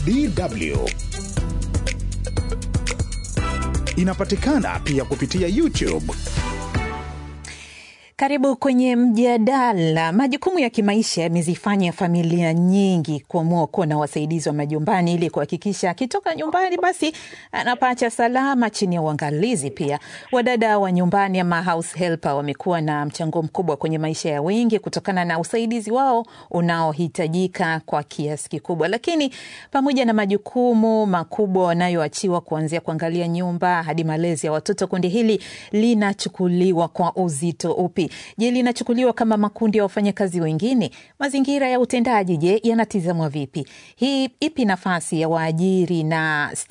DW. Inapatikana pia kupitia YouTube. Karibu kwenye mjadala. Majukumu ya kimaisha yamezifanya familia nyingi kuamua kuwa na wasaidizi wa majumbani ili kuhakikisha akitoka nyumbani basi anapata salama chini ya uangalizi. Pia wadada wa nyumbani ama house helper wamekuwa na mchango mkubwa kwenye maisha ya wengi kutokana na usaidizi wao unaohitajika kwa kiasi kikubwa. Lakini pamoja na majukumu makubwa wanayoachiwa kuanzia kuangalia nyumba hadi malezi ya watoto, kundi hili linachukuliwa kwa uzito upi? Je, linachukuliwa kama makundi ya wafanyakazi wengine? Mazingira ya utendaji, je, yanatizamwa vipi? Hii ipi nafasi ya waajiri na